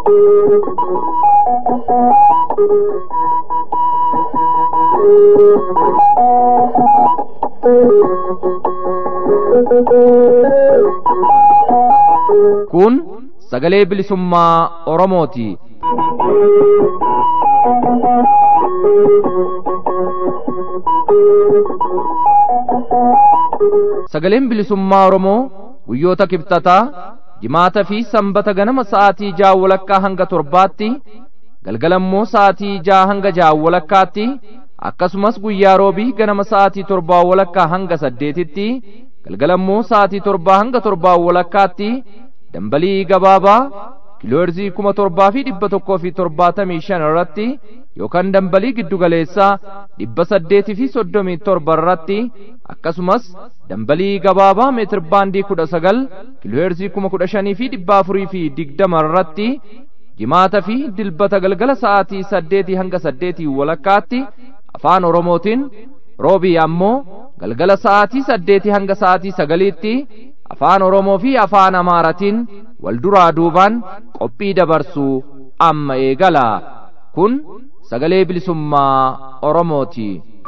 kun sagalee bilisummaa oromooti sagaleen bilisummaa oromoo guyyoota kibxataa jimaata fi sanbata ganama sa'aatii ja'a walakkaa hanga torbaatti galgalammoo sa'aatii ja'a hanga ja'a walakkaatti akkasumas guyyaa roobii ganama sa'aatii torbaa walakkaa hanga saddeetitti galgalammoo sa'aatii torbaa hanga torbaa walakkaatti dambalii gabaabaa kiilooherzii kuma torbaa fi dhibba tokkoo fi torbaatamii shan irratti yookaan dambalii giddugaleessaa dhibba saddeetii fi soddomii torba irratti akkasumas dambalii gabaabaa meetir baandii kudha sagal kiilooherzii kuma kudha shanii fi dhibba afurii fi digdama irratti jimaata fi dilbata galgala sa'aatii saddeetii hanga saddeetii walakkaatti afaan oromootiin roobii ammoo galgala sa'aatii saddeetii hanga sa'aatii sagaliitti afaan oromoo fi afaan amaaratiin wal duraa duubaan qophii dabarsuu amma eegala kun sagalee bilisummaa oromooti.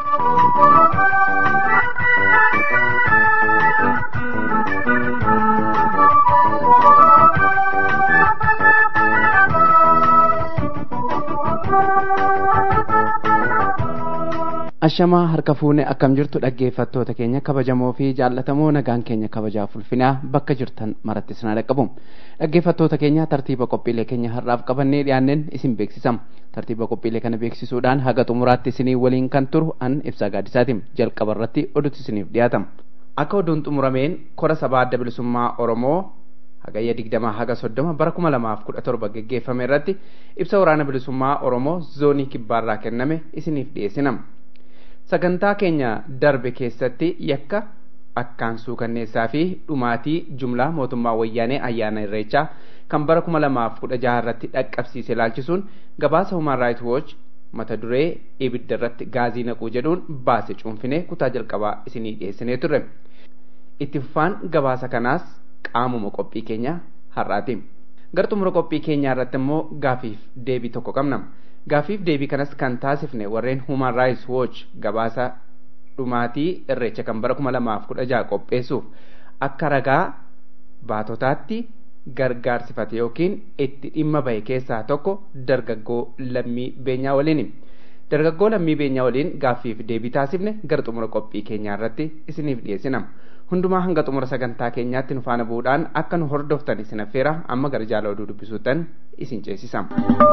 ashamaa harka fuune akkam jirtu dhaggeeffattoota keenya kabajamoo fi jaallatamoo nagaan keenya kabajaaf ulfinaa bakka jirtan maratti isin dhaqqabu dhaggeeffattoota keenya tartiiba qophiilee keenya har'aaf qabannee dhiyaanneen isin beeksisam tartiiba qophiilee kana beeksisuudhaan haga xumuraatti isinii waliin kan turu an ibsaa gaadisaatiin jalqaba irratti oduutti isiniif dhiyaatama akka oduun xumurameen kora sabaa adda bilisummaa oromoo hagayya digdamaa haga soddoma bara kuma lamaaf kudha torba geggeeffame irratti ibsa waraana bilisummaa oromoo zoonii kibbaarraa kenname isiniif dhiyeessinama sagantaa keenya darbe keessatti yakka akkaan suukanneessaa fi dhumaatii jumlaa mootummaa wayyaanee ayyaana irreechaa kan bara kuma lamaaf kudha jaha irratti dhaqqabsiise ilaalchisuun gabaasa human right watch mata duree ibidda irratti gaazii naquu jedhuun baase cuunfinee kutaa jalqabaa isinii dhiyeessinee turre itti fufaan gabaasa kanaas qaamuma qophii keenya har'aati gara xumura qophii keenyaa irratti immoo gaafiif deebii tokko qabna gaafiif deebii kanas kan taasifne warreen human rights watch gabaasa dhumaatii irreecha kan bara kuma lamaaf kudha jaha qopheessuuf akka ragaa baatotaatti gargaarsifate yookiin itti dhimma bahe keessaa tokko dargaggoo lammii beenyaa waliin dargaggoo lammii beenyaa waliin gaaffiif deebii taasifne gara xumura qophii keenyaa irratti isiniif dhiyeessina hundumaa hanga xumura sagantaa keenyaatti nu faana bu'uudhaan akka nu hordoftan isin affeera amma gara jaala oduu dubbisuutan isin ceesisa.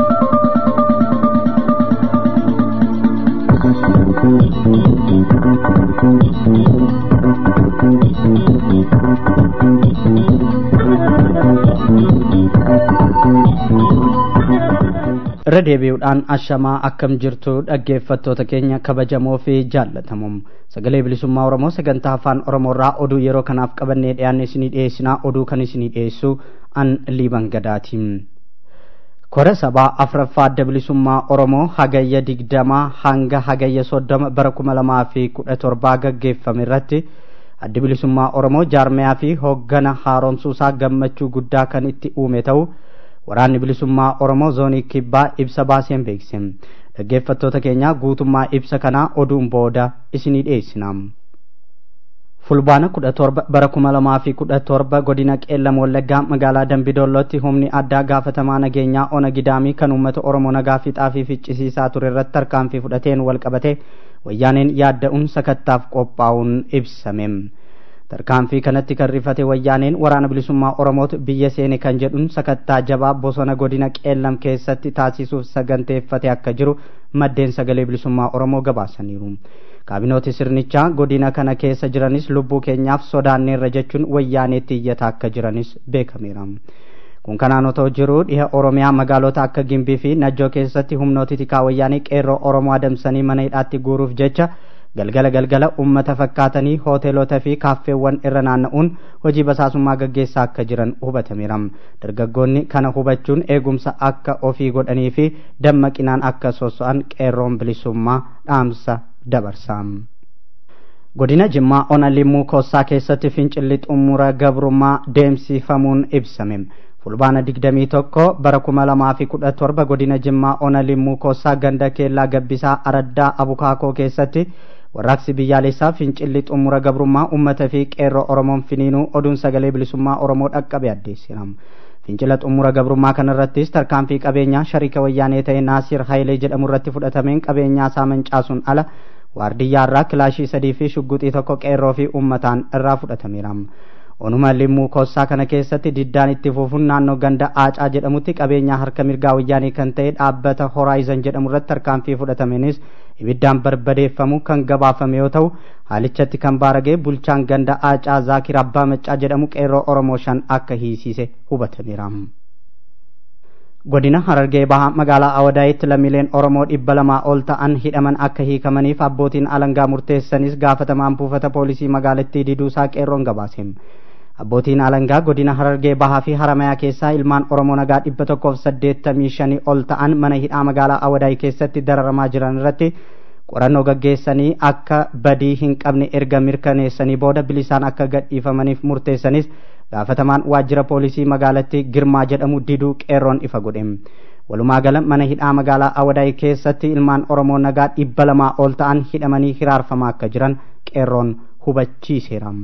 irra deebi'uudhaan ashamaa akkam jirtu dhaggeeffattoota keenya kabajamoo fi jaallatamoo sagalee bilisummaa oromoo sagantaa afaan oromoorraa oduu yeroo kanaaf qabannee dhiyaanne isinii dhiyeessinaa oduu kan isinii dhiyeessu an liiban gadaatiin kora sabaa afraffaa adda bilisummaa oromoo hagayya digdamaa hanga hagayya soddoma bara kuma lamaa fi kudha torbaa gaggeeffame irratti addi bilisummaa oromoo jaarmayaa fi hooggana haaromsuusaa gammachuu guddaa kan itti uume ta'u waraanni bilisummaa oromoo zoonii kibbaa ibsa baaseen beekse dhaggeeffattoota keenya guutummaa ibsa kanaa oduun booda isinii dhiyeessina fulbaana kudha torba bara kuma lamaa fi kudha torba godina qeellam wallaggaa magaalaa dambidollootti humni addaa gaafatamaa nageenyaa ona gidaamii kan uummata oromoo nagaa fixaa fi ficcisiisaa ture irratti tarkaanfii fudhateen wal qabate wayyaaneen yaadda'uun sakattaaf qophaa'uun ibsame tarkaanfii kanatti kan rifate wayyaaneen waraana bilisummaa oromootu biyya seene kan jedhuun sakattaa jabaa bosona godina qeellam keessatti taasisuuf saganteeffate akka jiru maddeen sagalee bilisummaa oromoo gabaasaniiru kaabinooti sirnichaa godina kana keessa jiranis lubbuu keenyaaf sodaanneerra jechuun wayyaaneetti iyyataa akka jiranis beekameera kun kanaan otoo jiru dhiha oromiyaa magaalota akka gimbii fi najjoo keessatti humnooti tikaa wayyaanii qeerroo oromoo adamsanii mana hidhaatti guuruuf jecha galgala galgala ummata fakkaatanii hoteelota fi kaaffeewwan irra naanna'uun hojii basaasummaa gaggeessaa akka jiran hubatameera dargaggoonni kana hubachuun eegumsa akka ofii godhanii fi dammaqinaan akka soso'an qeerroon bilisummaa dhaamsa dabarsa godina jimmaa ona limmuu koossaa keessatti fincilli xumura gabrummaa deemsifamuun ibsame fulbaana digdamii tokko bara kuma lamaa fi kudha torba godina jimmaa ona limmuu koossaa ganda keellaa gabbisaa araddaa abukaakoo keessatti warraaqsi biyyaalessaa fincilli xumura gabrummaa ummata fi qeerroo oromoon finiinuu oduun sagalee bilisummaa oromoo dhaqqabe addeessiram fincila xumura gabrummaa kanarrattis tarkaanfii qabeenyaa shariika wayyaanee ta'e naasir hayilee jedhamu irratti fudhatameen qabeenyaa isaa mancaasuun ala waardiyyaa irraa kilaashii sadii fi shugguxii tokko qeerroo fi ummataan irraa fudhatameera onuma limmuu koossaa kana keessatti diddaan itti fufuun naannoo ganda aacaa jedhamutti qabeenyaa harka mirgaa wayyaanii kan ta'e dhaabbata horaayizan jedhamu irratti tarkaanfii fudhatameenis ibiddaan barbadeeffamu kan gabaafame yoo ta'u haalichatti kan baaragee bulchaan ganda aacaa zaakir abbaa maccaa jedhamu qeerroo oromoo shan akka hiisiise hubatameera. godina harargee bahaa magaalaa awadaayitti lammiileen oromoo dhibba lamaa ol ta'an hidhaman akka hiikamaniif abbootiin alangaa murteessanis gaafatamaan buufata poolisii magaalattii diduusaa qeerroon gabaase abbootiin alangaa godina harargee bahaa fi haramayaa keessaa ilmaan oromoo nagaa dhibba tokkoof saddeettamii shanii ol ta'an mana hidhaa magaalaa awadaay keessatti dararamaa jiran irratti qorannoo gaggeessanii akka badii hin qabne erga mirkaneessanii booda bilisaan akka gadhiifamaniif murteessanis gaafatamaan waajjira poolisii magaalattii girmaa jedhamu diduu qeerroon ifa godhe walumaa gala mana hidhaa magaalaa awadaay keessatti ilmaan oromoo nagaa dhibba lamaa ol ta'an hidhamanii hiraarfamaa akka jiran qeerroon hubachiiseera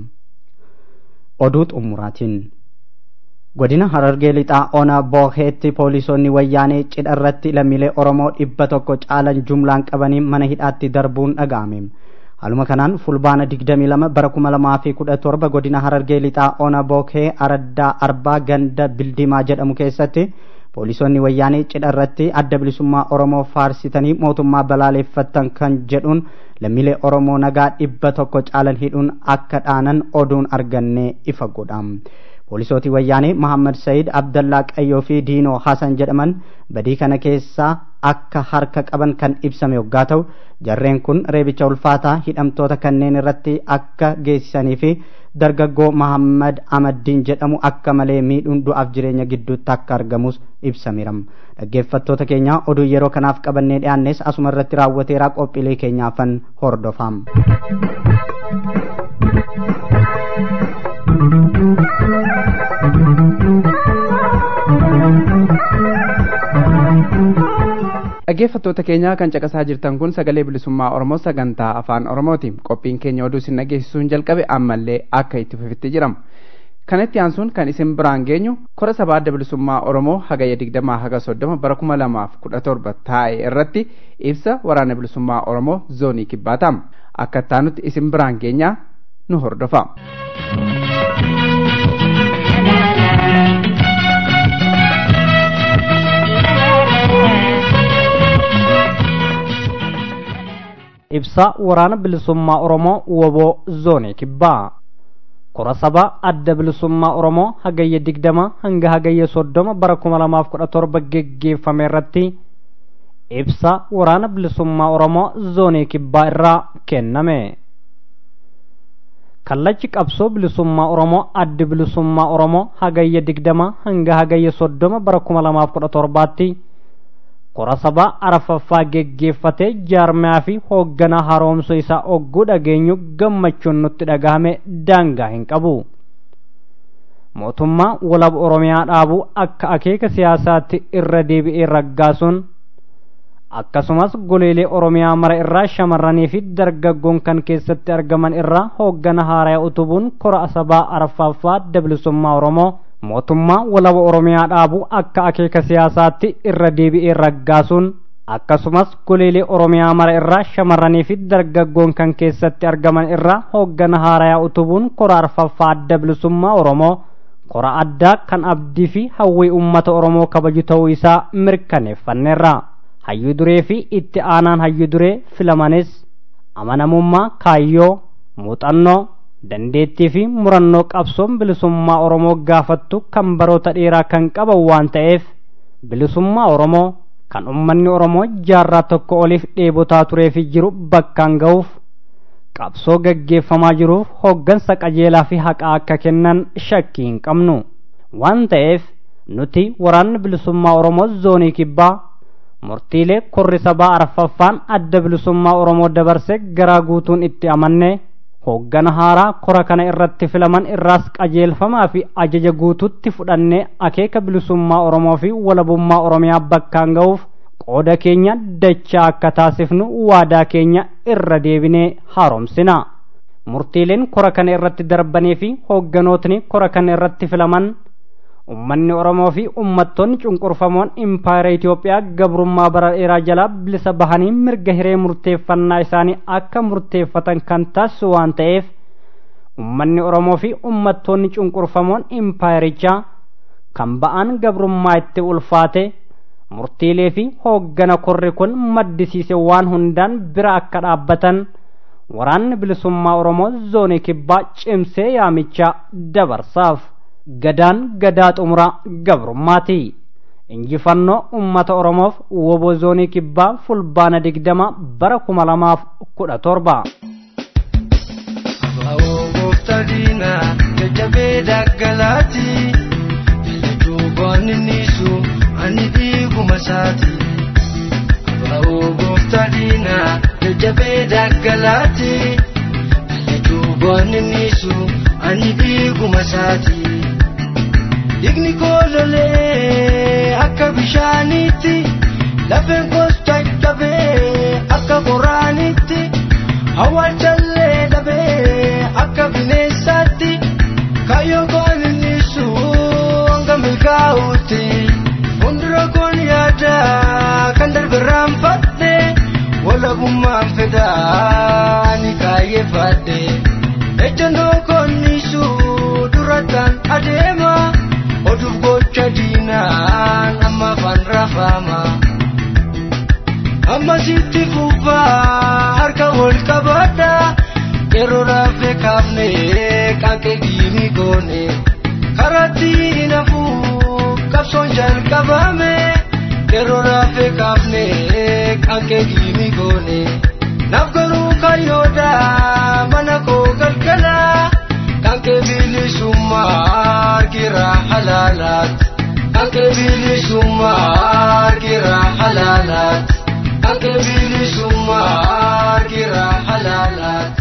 oduu xumuraatiin godina harargee lixaa ona booheetti poolisoonni wayyaanee cidha irratti lammiilee oromoo dhibba tokko caalan jumlaan qabanii mana hidhaatti darbuun dhaga'ame haaluma kanaan fulbaana 22 bara 2017 godina harargee lixaa ona bookee araddaa arbaa ganda bildimaa jedhamu keessatti poolisoonni wayyaanee cidha irratti adda bilisummaa oromoo faarsitanii mootummaa balaaleeffattan kan jedhuun lammiilee oromoo nagaa dhibba tokko caalan hidhuun akka dhaanan oduun argannee ifa godha poolisooti wayyaanee mahammad sayid abdallaa qayyoo fi diinoo hasan jedhaman badii kana keessaa akka harka qaban kan ibsame yoggaa ta'u jarreen kun reebicha ulfaataa hidhamtoota kanneen irratti akka geessisanii fi dargaggoo mahammad amaddiin jedhamu akka malee miidhuun du'aaf jireenya gidduutti akka argamus ibsameera dhaggeeffattoota keenya oduu yeroo kanaaf qabannee dhiyaannes asuma irratti raawwateeraa qophiilee keenyaafan hordofaa. dhaggeeffattoota keenya kan caqasaa jirtan kun sagalee bilisummaa oromoo sagantaa afaan oromooti qophiin keenya oduu isin dhageessisuun jalqabe ammallee akka itti fufetti jiramu kanatti aansuun kan isin biraan geenyu kora sabaa adda bilisummaa oromoo hagayya digdamaa haga soddoma bara kuma lamaaf kudha torba taa'e irratti ibsa waraana bilisummaa oromoo zoonii kibbaataam akka taanutti isin biraan geenyaa nu hordofa. ibsa waraana bilisummaa oromoo woboo zoonii kibbaa kora sabaa adda bilisummaa oromoo hagayya digdama hanga hagayya soddoma bara kuma lamaaf kudha torba geggeeffame irratti ibsa waraana bilisummaa oromoo zoonii kibbaa irraa kenname kallachi qabsoo bilisummaa oromoo addi bilisummaa oromoo hagayya digdama hanga hagayya soddoma bara kuma lamaaf kudha torbaatti kora sabaa arfaffaa geggeeffatee jaarmaa fi hoogganaa haroomsuu isaa ogguu dhageenyu gammachuun nutti dhagahame daangaa hin qabu mootummaa walaba oromiyaa dhaabuu akka akeeka siyaasaatti irra deebi'ee raggaasuun akkasumas goleelee oromiyaa mara irraa shamarranii fi dargaggoon kan keessatti argaman irraa hooggana haaraa utubuun kora sabaa arfaffaa adda bilisummaa oromoo mootummaa walaba oromiyaa dhaabuu akka akeeka siyaasaatti irra deebi'ee raggaasuun akkasumas goleelee oromiyaa mara irraa shamarranii fi dargaggoon kan keessatti argaman irraa hooggana haaraa utubuun kora arfaffaa adda bilisummaa oromoo kora addaa kan abdii fi hawwii ummata oromoo kabaju ta'uu isaa mirkaneeffanneerra hayyuu duree fi itti aanaan hayyuu duree filamanis amanamummaa kaayyoo muuxannoo dandeettii fi murannoo qabsoon bilisummaa oromoo gaafattu kan baroota dheeraa kan qaban waan ta'eef bilisummaa oromoo kan ummanni oromoo jaarraa tokko oliif dheebotaa turee fi jiru bakkaan ga'uuf qabsoo gaggeeffamaa jiruuf hooggansa qajeelaa fi haqaa akka kennan shakkii hin qabnu waan ta'eef nuti waraanni bilisummaa oromoo zoonii kibbaa murtiilee korri sabaa arfaffaan adda bilisummaa oromoo dabarse garaa guutuun itti amanne hooggana haaraa kora kana irratti filaman irraas qajeelfamaa fi ajaja guututti fudhannee akeeka bilisummaa oromoo fi walabummaa oromiyaa bakkaan ga'uuf qooda keenya dachaa akka taasifnu waadaa keenya irra deebinee haaromsina murtiileen kora kana irratti darbanii fi hoogganootni kora kana irratti filaman ummanni oromoo fi ummattoonni cunqurfamoon impaayera Itoophiyaa gabrummaa bara dheeraa jalaa bilisa bahanii mirga hiree murteeffannaa isaanii akka murteeffatan kan taasisu waan ta'eef ummanni oromoo fi ummattoonni cunqurfamoon impaayerichaa kan ba'an gabrummaa itti ulfaate murtiilee fi hooggana korri kun maddisiise waan hundaan bira akka dhaabbatan waraanni bilisummaa oromoo zoonii kibbaa cimsee yaamichaa dabarsaaf. gadaan gadaa xumuraa gabrummaati injifannoo ummata oromoof woboo zoonii kibbaa fulbaana digdama bara kuma lamaaf kudha torba gooftaadhiina jajjabee daggalaati jallachuu baaniniisu ani dhiiguma isaati abaa'oo gooftaadhiina jajjabee daggalaati jallachuu baaniniisu ani dhiiguma isaati. Digni koololee akka bishaanitti lafeen koos caccabee akka qoraanitti awwaalchallee dhabee akka bineensaatti kaayyoo koon innisu hanga milkaa'utti fuuldura koon yaada kan darbe raanfadhe walabummaan fedhaa ni kaayyeeffadhe ejjennoo koon nisu durataan adeema. oduuf gocha diinaan amma afaan rafama amma sitti fufaa harka wal qabadha yeroo raafee kaafne qaanqee diimii goone karatti hinafuu qabsoon jalqabame yeroo raafee kaafne qaanqee diimii goone naaf garuu kayyoodha mana koo galgalaa. Kanke bilisummaa argira halaalaat. Kanke bilisummaa argira halaalaat. Kanke bilisummaa argira halaalaat.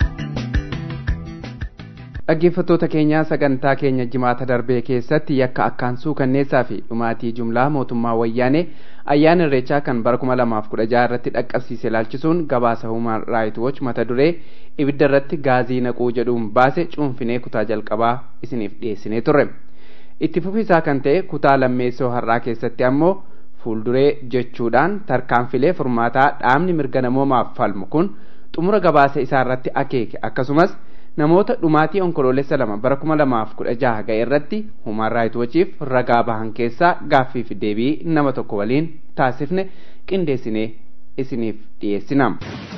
dhaggeeffattoota keenyaa sagantaa keenya jimaata darbee keessatti yakka akkaan suukanneessaa fi dhumaatii jumlaa mootummaa wayyaanee ayyaana irreechaa kan bara kuma lamaaf kudha jaha irratti dhaqqabsiise ilaalchisuun gabaasa human right watch mata duree ibidda irratti gaazii naquu jedhuun baase cuunfinee kutaa jalqabaa isiniif dhiyeessinee turre itti fufisaa kan ta'e kutaa lammeessoo har'aa keessatti ammoo fuulduree jechuudhaan tarkaanfilee furmaataa dhaabni mirga namoomaaf falmu kun xumura gabaasa isaa irratti akeeke akkasumas namoota dhumaatii onkoloolessa lama bara kuma lamaaf kudha jaha ga'e irratti human right watchiif ragaa bahan keessaa gaaffii fi deebii nama tokko waliin taasifne qindeessinee isiniif dhiyeessina.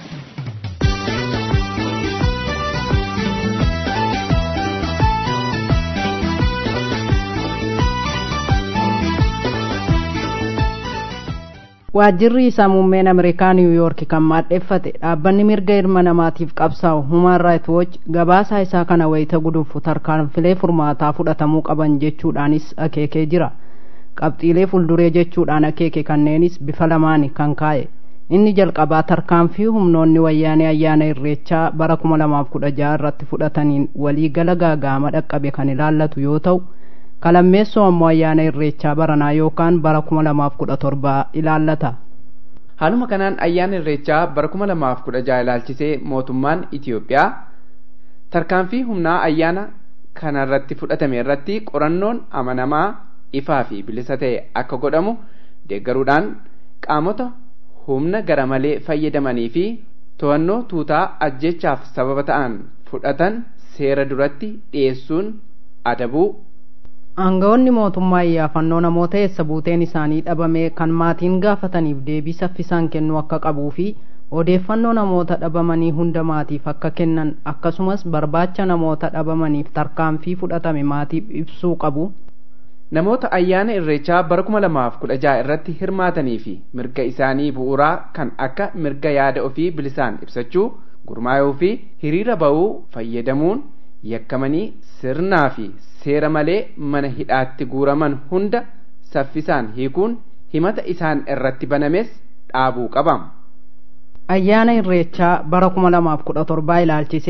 waajjirri isaa muummeen ameerikaa niwuyoorki kan maadheeffate dhaabbanni mirga ilma namaatiif qabsaa'u human right watch gabaasaa isaa kana wayita gudunfu tarkaanfilee furmaataa fudhatamuu qaban jechuudhaanis akeekee jira qabxiilee fuulduree jechuudhaan akeeke kanneenis bifa lamaani kan kaa'e inni jalqabaa tarkaanfii humnoonni wayyaanee ayyaana irreechaa bara kuma lamaaf kudha jaha irratti fudhataniin waliigala gaagaama dhaqqabe kan ilaallatu yoo ta'u kalammeessoo ammoo ayyaana irreechaa baranaa yookaan bara kuma lamaaf kudha torbaa ilaallata. haaluma kanaan ayyaana irreechaa bara kuma lamaaf kudha jaha ilaalchisee mootummaan Itiyoophiyaa tarkaanfii humnaa ayyaana kana irratti fudhatame irratti qorannoon amanamaa ifaa fi bilisa ta'e akka godhamu deeggaruudhaan qaamota humna gara malee fayyadamanii fi to'annoo tuutaa ajjechaaf sababa ta'an fudhatan seera duratti dhiyeessuun adabuu aangawoonni mootummaa iyyaafannoo namoota eessa buuteen isaanii dhabame kan maatiin gaafataniif deebii saffisaan kennuu akka qabuu fi odeeffannoo namoota dhabamanii hunda maatiif akka kennan akkasumas barbaacha namoota dhabamaniif tarkaanfii fudhatame maatiif ibsuu qabu. namoota ayyaana irreechaa bara kuma lamaaf kudha jaha irratti hirmaatanii fi mirga isaanii bu'uuraa kan akka mirga yaada ofii bilisaan ibsachuu gurmaa'uu fi hiriira ba'uu fayyadamuun yakkamanii sirnaa fi seera malee mana hidhaatti guuraman hunda saffisaan hiikuun himata isaan irratti banames dhaabuu qaba. ayyaana irreechaa bara kuma lamaaf kudha torbaa ilaalchisee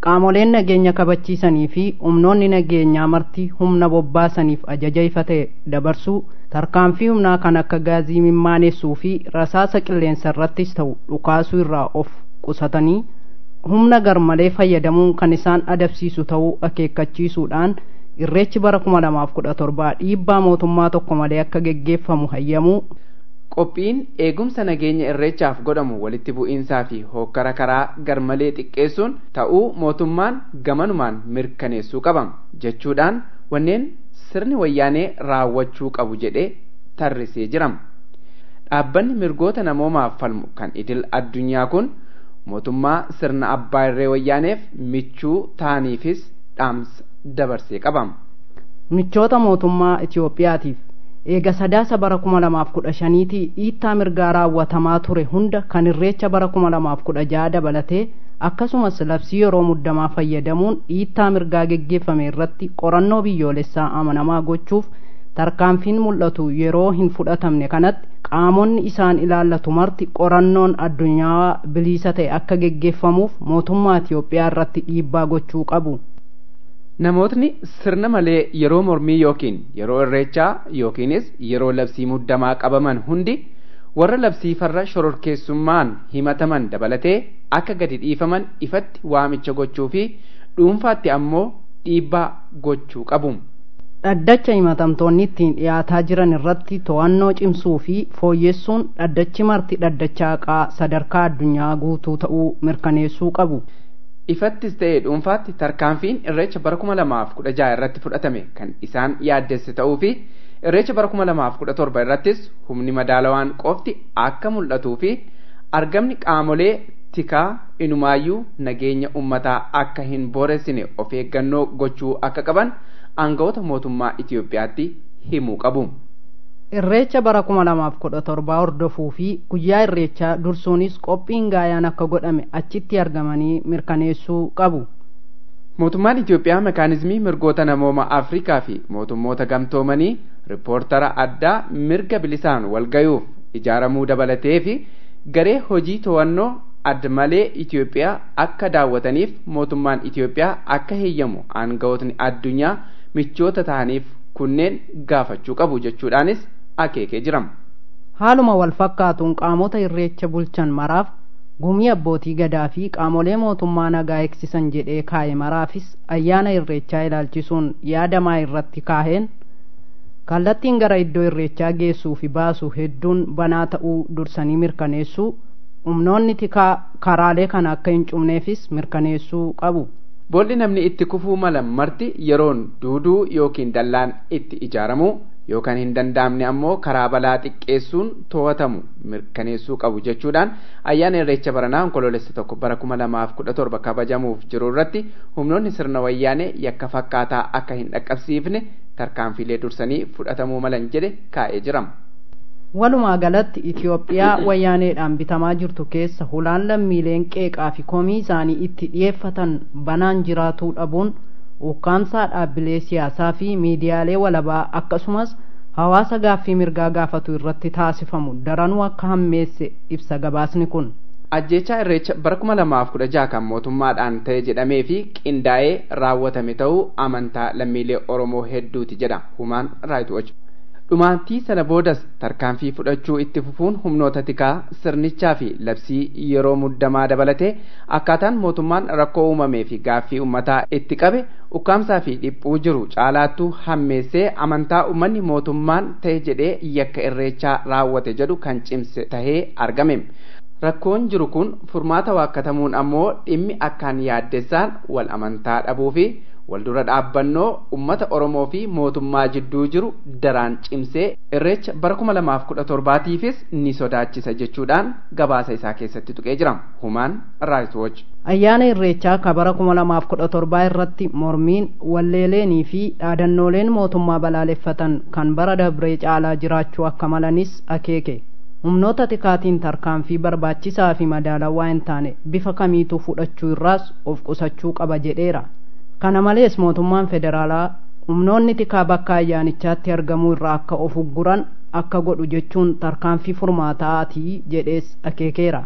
qaamoleen nageenya kabachiisanii fi humnoonni nageenyaa marti humna bobbaasaniif ajaja ifa ta'e dabarsuu tarkaanfii humnaa kan akka gaazii mimmaaneessuu fi rasaasa qilleensa irrattis ta'u dhukaasuu irraa of qusatanii humna garmalee fayyadamuun kan isaan adabsiisu ta'uu akeekkachiisuudhaan irreechi bara kuma lamaaf kudha torbaa dhiibbaa mootummaa tokko malee akka geggeeffamu hayyamuu qophiin eegumsa nageenya irreechaaf godhamu walitti bu'iinsaa fi hokkara karaa garmalee xiqqeessuun ta'uu mootummaan gamanumaan mirkaneessuu qaba jechuudhaan wanneen sirni wayyaanee raawwachuu qabu jedhee tarrisee jira dhaabbanni mirgoota namoomaaf falmu kan idil addunyaa kun mootummaa sirna abbaa irree wayyaaneef michuu ta'aniifis dhaamsa dabarsee qaba michoota mootummaa itiyoophiyaatiif eega sadaasa bara kuma lamaaf kudha shaniitii dhiittaa mirgaa raawwatamaa ture hunda kan irreecha bara kuma lamaaf kudha jaha dabalatee akkasumas labsii yeroo muddamaa fayyadamuun dhiittaa mirgaa geggeeffame irratti qorannoo biyyoolessaa amanamaa gochuuf tarkaanfiin mul'atu yeroo hin fudhatamne kanatti qaamonni isaan ilaallatu marti qorannoon addunyaa bilisa ta'e akka geggeeffamuuf mootummaa Itiyoophiyaa irratti dhiibbaa gochuu qabu. namootni sirna malee yeroo mormii yookiin yeroo irreechaa yookiinis yeroo labsii muddamaa qabaman hundi warra labsii farra shororkeessummaan himataman dabalatee akka gadi dhiifaman ifatti waamicha gochuu fi dhuunfaatti ammoo dhiibbaa gochuu qabu. dhaddacha himatamtoonni ittiin dhiyaataa jiran irratti to'annoo cimsuu fi fooyyessuun dhaddachi marti dhaddacha haqaa sadarkaa addunyaa guutuu ta'uu mirkaneessuu qabu. ifattis ta'ee dhuunfaatti tarkaanfiin irreecha bara kuma lamaaf kudha jaha irratti fudhatame kan isaan yaaddesse ta'uu fi irreecha bara kuma lamaaf kudha torba irrattis humni madaalawaan qofti akka mul'atuu fi argamni qaamolee tikaa inumaayyuu nageenya ummataa akka hin booressine of eeggannoo gochuu akka qaban aangawoota mootummaa Itiyoophiyaatti himuu qabu. irreecha bara kuma lamaaf kudha torbaa hordofuu fi guyyaa irreechaa dursuunis qophiin gaayaan akka godhame achitti argamanii mirkaneessuu qabu. mootummaan Itiyoophiyaa mekaanizmii mirgoota namooma Afrikaa fi mootummoota gamtoomanii riippoortara addaa mirga bilisaan walgayuuf ijaaramuu dabalatee fi garee hojii to'annoo adda malee Itiyoophiyaa akka daawwataniif mootummaan Itiyoophiyaa akka heeyyamu aangawootni addunyaa michoota ta'aniif kunneen gaafachuu qabu jechuudhaanis akeekee jira. haaluma wal fakkaatuun qaamota irreecha bulchan maraaf gumii abbootii gadaa fi qaamolee mootummaa nagaa eegsisan jedhee kaa'e maraafis ayyaana irreechaa ilaalchisuun yaadamaa irratti kaaheen kallattiin gara iddoo irreechaa geessuu fi baasuu hedduun banaa ta'uu dursanii mirkaneessuu humnoonni tikaa karaalee kana akka hin cufneefis mirkaneessuu qabu. Boolli namni itti kufuu mala marti yeroon duuduu yookiin dallaan itti ijaaramu yookaan hin danda'amne ammoo karaa balaa xiqqeessuun to'atamu mirkaneessuu qabu jechuudhaan ayyaana irreecha baranaa onkoloolessa tokko bara kuma lamaaf kudha torba kabajamuuf jiru irratti humnoonni sirna wayyaanee yakka fakkaataa akka hin dhaqqabsiifne tarkaanfiilee dursanii fudhatamuu malan jedhe kaa'ee jira. walumaa galatti itiyoophiyaa wayyaaneedhaan bitamaa jirtu keessa hulaan lammiileen qeeqaa fi komii isaanii itti dhiyeeffatan banaan jiraatuu dhabuun ukkaamsaa dhaabbilee siyaasaa fi miidiyaalee walabaa akkasumas hawaasa gaaffii mirgaa gaafatu irratti taasifamu daranuu akka hammeesse ibsa gabaasni kun. ajjechaa irreecha bara kuma lamaaf kudha jaha kan mootummaadhaan ta'e jedhamee fi qindaa'ee raawwatame ta'uu amantaa lammiilee oromoo hedduuti jedha humaan raayit wach dhumaatii sana boodas tarkaanfii fudhachuu itti fufuun humnoota tikaa sirnichaa fi labsii yeroo muddamaa dabalatee akkaataan mootummaan rakkoo uumamee fi gaaffii ummataa itti qabe ukkaamsaa fi dhiphuu jiru caalaattuu hammeessee amantaa ummanni mootummaan ta'e jedhee yakka irreechaa raawwate jedhu kan cimse tahee argame. rakkoon jiru kun furmaata waakkatamuun ammoo dhimmi akkaan yaaddessaan wal amantaa dhabuu fi wal dura dhaabbannoo ummata oromoo fi mootummaa jidduu jiru daraan cimsee irreecha bara kuma lamaaf kudha torbaatiifis ni sodaachisa jechuudhaan gabaasa isaa keessatti tuqee jira humaan raayit woch ayyaana irreechaa ka bara kuma lamaaf kudha torbaa irratti mormiin walleeleenii fi dhaadannooleen mootummaa balaaleffatan kan bara dabree caalaa jiraachuu akka malanis akeeke humnoota tikaatiin tarkaanfii barbaachisaa fi madaalawaa hin taane bifa kamiituu fudhachuu irraas of qusachuu qaba jedheera kana malees mootummaan federaalaa humnoonni tikaa bakka ayyaanichaatti argamuu irraa akka of ugguran akka godhu jechuun tarkaanfii furmaataatii jedhees akeekeera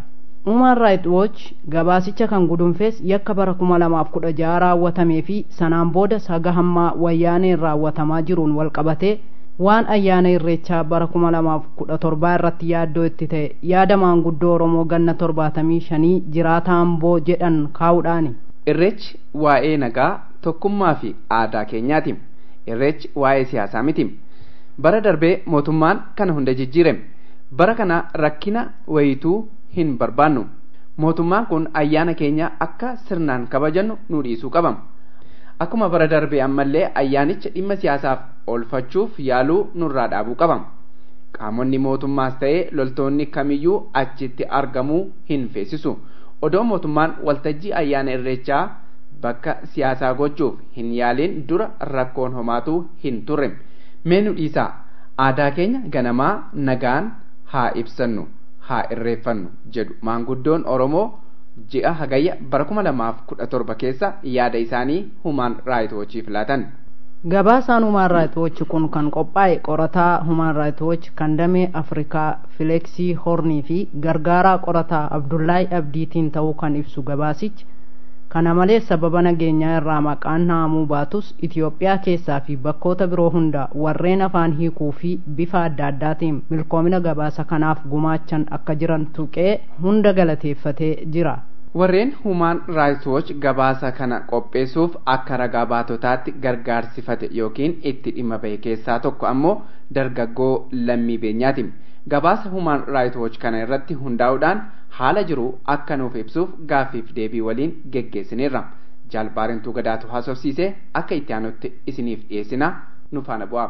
Human Rights Watch gabaasicha kan gudunfees yakka bara kuma lamaaf kudha jaha raawwatamee fi sanaan booda saga hammaa wayyaaneen raawwatamaa jiruun wal qabatee waan ayyaana irreechaa bara kuma lamaaf kudha torbaa irratti yaaddoo itti ta'e yaada maanguddoo Oromoo ganna torbaatamii shanii jiraataa Amboo jedhan kaa'uudhaani. Irreechi waa'ee nagaa tokkummaa fi aadaa keenyaati. Irreechi waa'ee siyaasaa miti. Bara darbee mootummaan kana hunda jijjiirame. Bara kana rakkina wayituu hin barbaannu. Mootummaan kun ayyaana keenya akka sirnaan kabajannu nu dhiisuu qaba. Akkuma bara darbee ammallee ayyaanicha dhimma siyaasaaf oolfachuuf yaaluu nurraa dhaabuu qaba. Qaamonni mootummaas ta'ee loltoonni kamiyyuu achitti argamuu hin feesisu. Odoo mootummaan waltajjii ayyaana irreechaa bakka siyaasaa gochuuf hin yaaliin dura rakkoon homaatu hin turre. Mee nu dhiisaa aadaa keenya ganamaa nagaan haa ibsannu haa irreeffannu jedhu maanguddoon Oromoo ji'a hagayya bara kuma lamaaf kudha torba keessa yaada isaanii humaan raayitoochiif laatan. Gabaasaan Human Rights Watch kun kan qophaa'e qorataa Human Rights Watch kan damee Afrikaa Fileeksii Hornii fi gargaaraa qorataa Abdullaahi Abdiitiin ta'uu kan ibsu gabaasichi. Kana malees sababa nageenyaa irraa maqaan haamuu baatus Itoophiyaa keessaa fi bakkoota biroo hunda warreen afaan hiikuu fi bifa adda addaatiin milkoomina gabaasa kanaaf gumaachan akka jiran tuqee hunda galateeffatee jira. Warreen Human Rights Watch gabaasa kana qopheessuuf akka ragaa baatotaatti gargaarsifate yookiin itti dhimma bahe keessaa tokko ammoo dargaggoo lammii beenyaati. Gabaasa Human Rights Watch kana irratti hundaa'uudhaan haala jiru akka nuuf ibsuuf gaaffiif deebii waliin geggeessineerra. Jaalbaarentuu gadaatu haasofsiisee akka itti aanutti isiniif dhiyeessina nu faana bu'aa.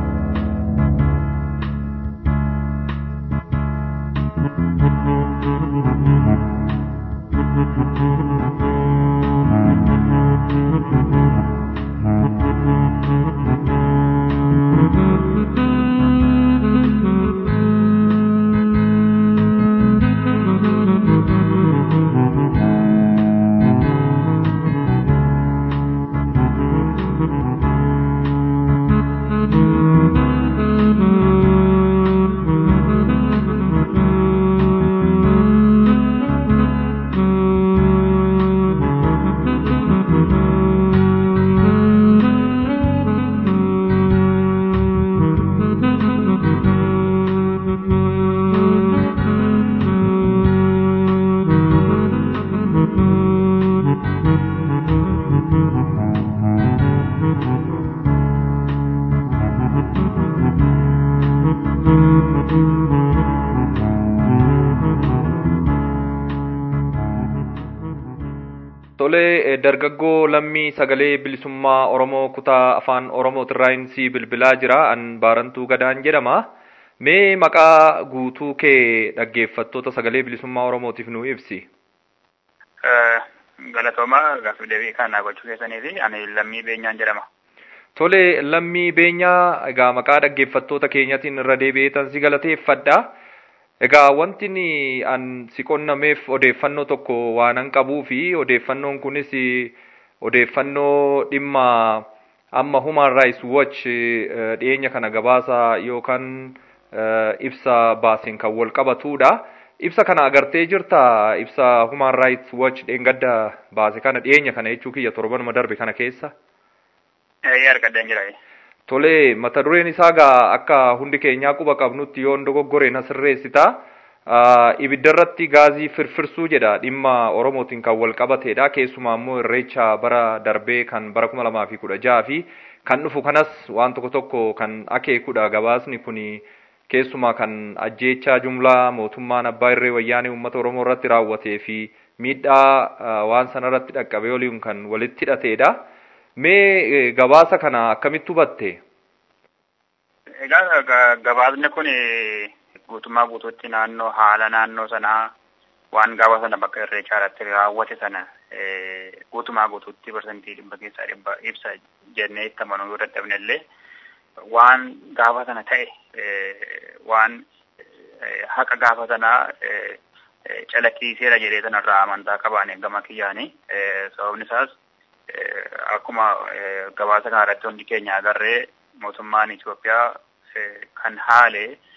Tolee dargaggoo lammii sagalee bilisummaa Oromoo kutaa afaan Oromootirraa si bilbilaa jira. An Baarantuu Gadaan jedhama. Mee maqaa guutuu kee dhaggeeffattoota sagalee bilisummaa Oromootiif nu ibsi. Galatoomaa gaaffii deebii kana gochuu keessanii fi ani lammii beenyaan jedhama. Tole lammii beenyaa egaa maqaa dhaggeeffattoota keenyatiin irra deebi'eetan si galateeffadha. Egaa wanti an si qonnameef odeeffannoo tokko waanan qabuu fi odeeffannoon kunis odeeffannoo dhimma amma Human Rights Watch dhiyeenya kana gabaasa yookaan ibsa baaseen kan wal qabatudha. Ibsa kana agartee jirta ibsa Human Rights Watch dheengadda baase kana dhiyeenya kana jechuu kiyya torbanuma darbe kana keessa. Ee argadeen jira. Tole mata dureen isaa gaa akka hundi keenyaa quba qabnutti yoo dogoggoreen asirreessita. Ibidda irratti gaazii firfirsuu jedha dhimma Oromootiin kan wal qabatedha. Keessumaa immoo irreecha bara darbee kan bara kuma lamaa fi kudha jaha fi kan dhufu kanas waan tokko tokko kan akeekudha gabaasni kuni keessumaa kan ajjeechaa jumlaa mootummaan abbaa irree wayyaanee uummata Oromoo irratti raawwatee fi miidhaa waan sana irratti dhaqqabee waliin kan walitti hidhatedha. Mee gabaasa kana akkamitti hubatte? Egaa gabaasni kun guutummaa guutuutti naannoo haala naannoo sanaa waan gaafa sana bakka irreechaa irratti raawwate sana guutummaa guutuutti parsantii dhibba keessaa dhibba ibsa jennee itti amanuu yoo dadhabne illee waan gaafa sana ta'e waan haqa gaafa sanaa calaqqisiiseera jedhee sanarraa amantaa qabaane gama kiyyaanii sababni isaas akkuma gabaasa kana irratti hundi keenya agarree mootummaan Itoophiyaa kan haale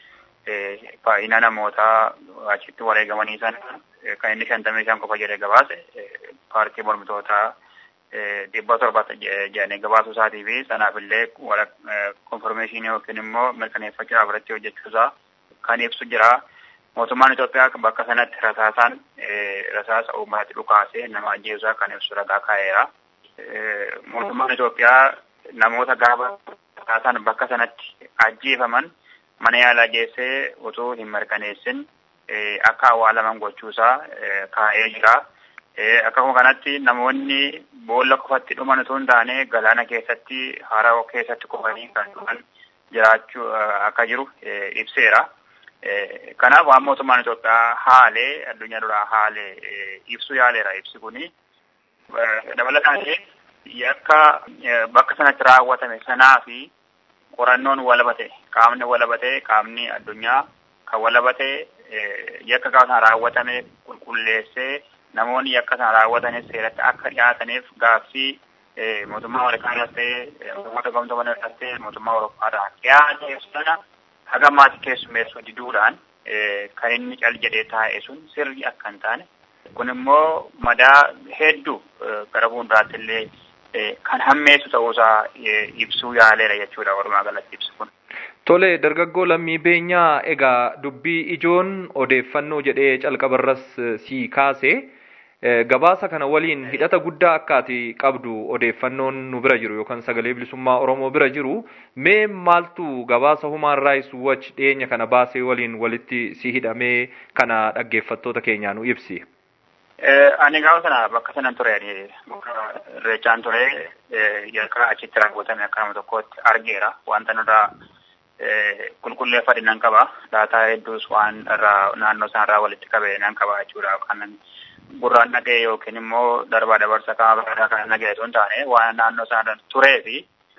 baay'ina namootaa achitti wareegamanii sana kan inni shantamii shan qofa jedhee gabaase paartii mormitootaa dhibba torba jedhanii gabaasuu isaatii fi sanaaf illee konfirmeeshinii yookiin immoo mirkaneeffachuudhaaf irratti hojjechuusaa kan ibsu jira. Mootummaan Itoophiyaa bakka sanatti rasaasaan rasaasa uummatatti dhukaasee nama ajjeesuusaa kan ibsu ragaa kaa'eera. Mootummaan Itoophiyaa namoota gaafa rasaasaan bakka sanatti ajjeefaman mana yaalaa geessee utuu hin mirkaneessin akka awwaalaman gochuusaa kaa'ee jira. Akkasuma kanatti namoonni boolla qofatti dhuman utuu hin taane galaana keessatti haroo keessatti kufanii kan dhuman jiraachuu akka jiru ibseera. Kanaaf waan mootummaan Itoophiyaa haalee addunyaa duraa haalee ibsuu yaaleera ibsi kuni. Dabalataan yakka bakka sanatti raawwatame sanaa fi qorannoon walabate qaamni walabate qaamni addunyaa kan walabate yakka gaafa sana raawwatame qulqulleessee namoonni yakka sana raawwatanis seeratti akka dhiyaataniif gaaffii mootummaa Ameerikaas ta'e mootummaa gamtoomaniirraas ta'e mootummaa Awurooppaarraa dhiyaate sana haga maatii keessummeessuu diduudhaan kan inni cal jedhee taa'e sun sirri akka hin taane kun immoo madaa hedduu gara fuulduraatti illee kan hammeessu ta'uusaa ibsuu yaaleera jechuudha walumaa galatti ibsu kun. Tole dargaggoo lammii beenyaa egaa dubbii ijoon odeeffannoo jedhee calqabarras sii kaase gabaasa kana waliin hidhata guddaa akkaati qabdu odeeffannoon nu bira jiru yookaan sagalee bilisummaa Oromoo bira jiru mee maaltu gabaasa Human Rights Watch dhiyeenya kana baasee waliin walitti si hidhamee kana dhaggeeffattoota keenyaa nu ibsi. Ani gaafa sana bakka sanan ture bakka irreechaan ture yakka achitti raawwatame akka nama tokkotti argeera wanta nurraa qulqulleeffadhe nan qaba daataa hedduus waan irraa naannoo sanarraa walitti qabe nan qaba jechuudha kan gurraan dhaga'e yookiin immoo darbaa dabarsa qaama biraadhaa kan dhaga'e osoo hin taane waan naannoo sanarra turee fi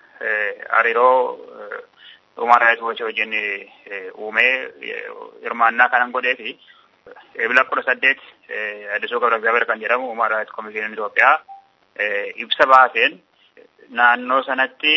hariiroo Human Rights Watch wajjin uumee hirmaannaa kanan godhee fi Ebila kudha saddeet Addisuu Gabra እግዚአብሔር kan jedhamu Human Rights Commission Itoophiyaa ibsa baaseen naannoo sanatti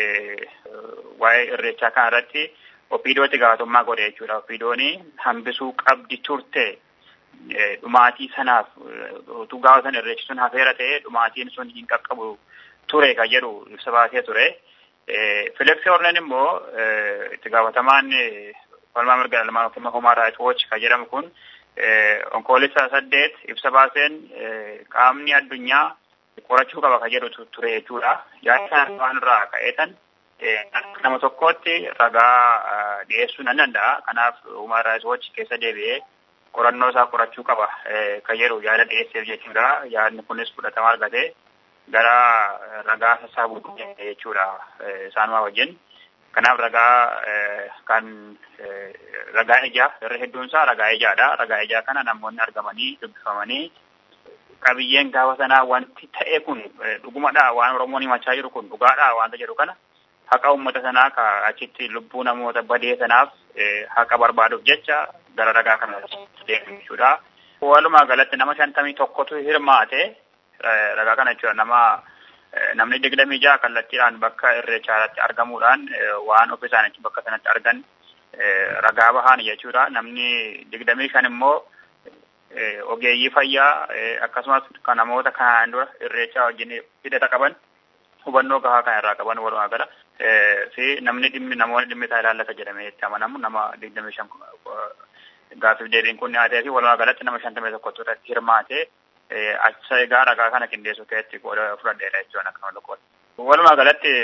waa'ee irreechaa kana irratti opiidootti gaafatummaa godhe jechuudha. Opiidooni hambisuu qabdi turte dhumaatii sanaaf utuu gaafa sana irreechi sun hafeera ta'e dhumaatiin sun hin qaqqabu ture kan jedhu ibsa baasee ture. Fileksi Horneen immoo itti gaafatamaan falmaa mirga dhala yookiin Human Rights Watch kan jedhamu kun onkoolessa saddeet ibsa baaseen qaamni addunyaa qorachuu qaba kan jedhu ture jechuudha. Yaada sana waan irraa ka'eetan nama tokkotti ragaa dhiyeessuu nan danda'a. Kanaaf Human Rights Watch keessa deebi'ee qorannoo isaa qorachuu qaba kan jedhu yaada dhiyeesseef jechuudha. Yaadni kunis fudhatama argatee gara ragaa sassaabuu jechuudha isaanuma wajjin. Kanaaf ragaa kan ragaa ijaa irra hedduun isaa ragaa ijaadha. Ragaa ijaa kana namoonni argamanii dubbifamanii qabiyyeen gaafa sanaa wanti ta'e kun dhugumadha waan Oromoon himachaa jiru kun dhugaadha wanta jedhu kana haqa uummata sanaa ka achitti lubbuu namoota badee sanaaf haqa barbaaduuf jecha gara ragaa kana deemu jechuudha. Walumaa galatti nama shantamii tokkotu hirmaate ragaa kana jechuudha nama namni digdamii jaha kallattiidhaan bakka irreechaatti argamuudhaan waan ofii isaaniitti bakka sanatti argan ragaa bahan jechuudha. Namni digdamii shan immoo ogeeyyii fayyaa akkasumas kan namoota kanaan dura irreechaa wajjin hidhata qaban hubannoo gahaa kan irraa qaban walumaa gala fi namni dhimmi namoonni dhimmi isaa ilaallata jedhamee itti amanamu nama digdamii shan gaaffiif deebiin kun dhiyaatee fi walumaa galatti nama shantamii tokkotu irratti hirmaatee acha egaa ragaa kana qindeessuu keessatti qooda fudhadheera jechuudha akkama tokkotti. Walumaa galatti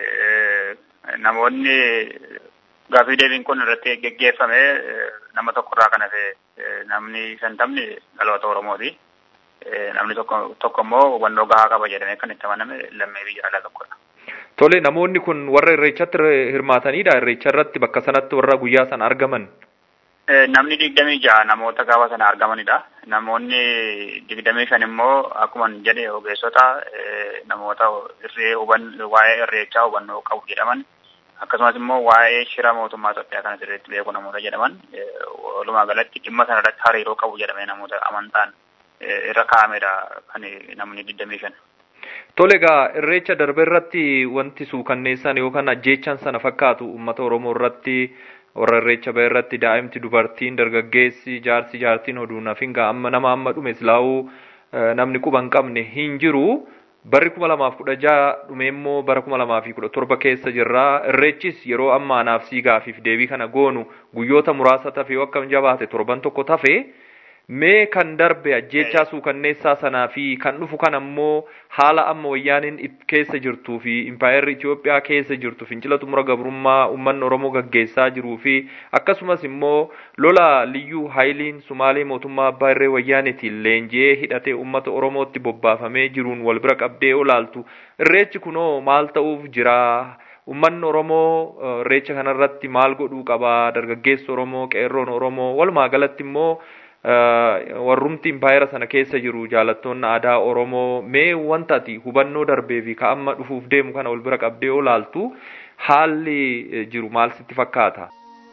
namoonni gaaffii deebiin kun irratti geggeeffame nama tokkorraa kan hafe namni shantamni dhaloota Oromooti. Namni tokko tokko immoo hubannoo gahaa qaba jedhamee kan itti amaname lammii biyya alaa tokkodha. Tole namoonni kun warra irreechatti hirmaatanidha. Irreecha irratti bakka sanatti warra guyyaa sana argaman. Namni digdamii ja'a namoota gaafa sana argamanidha. Namoonni digdamii shan immoo akkuma jedhe ogeessota namoota irree waa'ee irreechaa hubannoo qabu jedhaman akkasumas immoo waa'ee shira mootummaa Itoophiyaa kana sirriitti beeku namoota jedhaman walumaa galatti dhimma sana irratti hariiroo qabu jedhamee namoota amantaan irra kaa'amedha kan namni digdamii shan. Tole egaa irreecha darbe irratti wanti suukanneessan yookaan ajjeechan sana fakkaatu uummata Oromoo irratti warra irreecha bahe irratti daa'imti dubartiin dargaggeessi jaarsi jaartiin oduu nafinga amma nama amma dhume silaa'uu namni quba hin qabne hin jiru. Barri kuma lamaaf kudha jaha dhume immoo bara kuma lamaa fi kudha torba keessa jirra. Irreechis yeroo ammaa naaf siigaafiif deebii kana goonu guyyoota muraasa tafe yoo akkam jabaate torban tokko tafe mee kan darbe ajjeechaa suukanneessaa sanaa fi kan dhufu kan ammoo haala amma wayyaaniin keessa jirtuu fi impaayerri Itoophiyaa keessa jirtu fincila xumura gabrummaa uummanni Oromoo gaggeessaa jiruu fi akkasumas immoo lola liyyuu haayiliin Sumaalee mootummaa abbaa irree wayyaanitiin leenji'ee hidhatee uummata Oromootti bobbaafamee jiruun wal bira qabdee olaaltu irreechi kunoo maal ta'uuf jira Uummanni Oromoo irreecha kanarratti maal godhuu qaba dargaggeessi Oromoo qeerroon Oromoo walumaa galatti immoo warrumti impaayera sana keessa jiru jaalattoonni aadaa Oromoo mee wanta ati hubannoo darbee fi ka amma dhufuuf deemu kana wal bira qabdee olaaltu haalli jiru maal sitti fakkaata?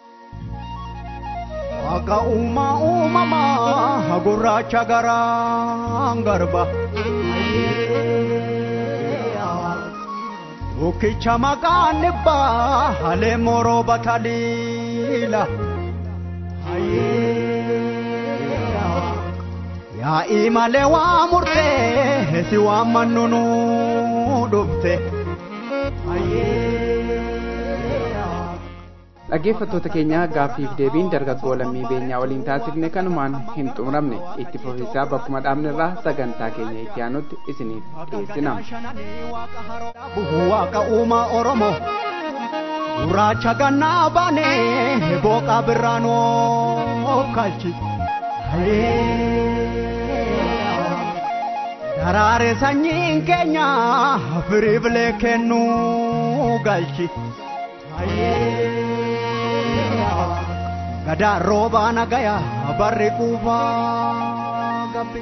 Akka uumaa uumamaa gurraacha garaan garba. Bukkicha maqaan dhibbaa halee moroo bataliila. Yaa'ii malee waa murtee si waan mannunu dhufte. dhaggeeffattoota keenya gaaffiif deebiin dargaggoo lammii beenyaa waliin taasifne kanumaan hin xumuramne itti fufiisaa bakkuma dhaabne irraa sagantaa keenya itti aanutti isiniif dhiyeessina. Waaqa uumaa Oromoo gurraacha gannaa baanee booqaa birraanoo kalchi. Daraare sanyiin keenya firii bilee kennuu galchi. Gadaa roobaa nagaya barri quufaa gabbi.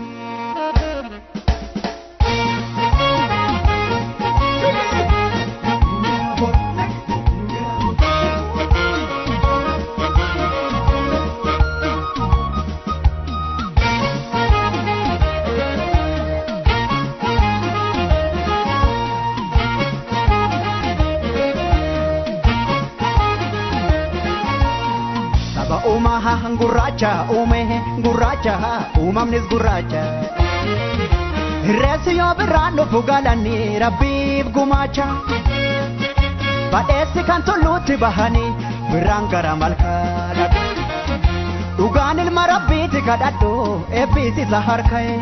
uumaha gurraacha uume gurraacha uumamnis gurraacha. Reessi yoo birraan dhufu galanii rabbiif gumaacha. Badheessi kan tulluutti bahanii birraan gara malkaa Dhugaan ilma rabbiiti kadhadhu eebbiis isa harka'e.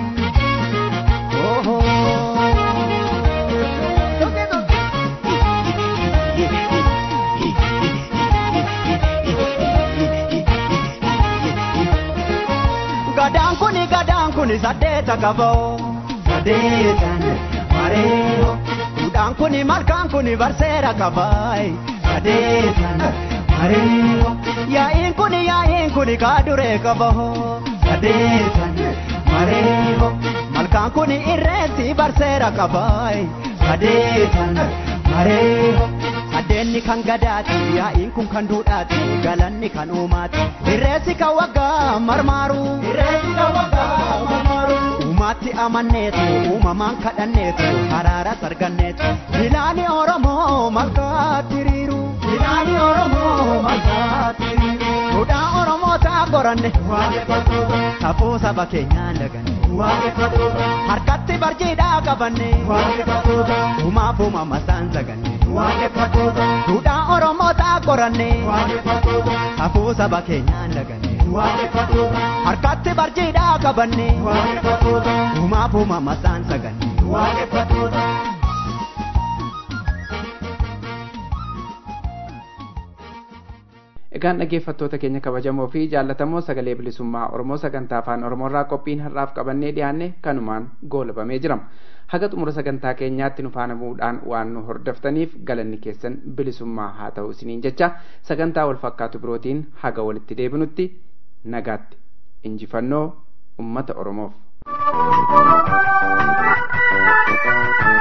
gadaan kuni gadaan kuni saddeeta qaboo saddeetan mareeho duudhaan kuni malkaan kuni barseera qabaay saddeetan mareeho yaa'iin kuni yaa'iin kuni kaaduree qaboo saddeetan mareeho malkaan kuni irreetti barseera qabaay saddeetan mareeho Addeenni kan gadaati yaa'iin kun kan duudhaati galanni kan uumaati irreessi kan waggaa marmaaru irreessi kan waggaa marmaaru uumaatti amanneetu uumamaan kadhanneetu haraara sarganneetu bilaani oromoo malkaatti hiriiru bilaani oromoo malkaatti hiriiru duudhaa oromoo ta'a qoranne safuu saba keenyaan daganne harkatti barjiidhaa qabanne uumaaf uumama isaan saganne. Duudhaa Oromoo ta'a qoranne safuu saba keenyaan daganne harkatti barjiidhaa qabanne uumaaf uumama isaan saganne. Egaan dhaggeeffattoota keenya kabajamoo fi jaallatamoo sagalee bilisummaa Oromoo sagantaa afaan Oromoorraa qophiin har'aaf qabannee dhiyaanne kanumaan goolabamee jira. Haga xumura sagantaa keenyaatti nu faana bu'uudhaan waan nu hordoftaniif galanni keessan bilisummaa haa ta'u isiniin jecha sagantaa wal fakkaatu birootiin haga walitti deebinutti nagaatti injifannoo ummata Oromoof.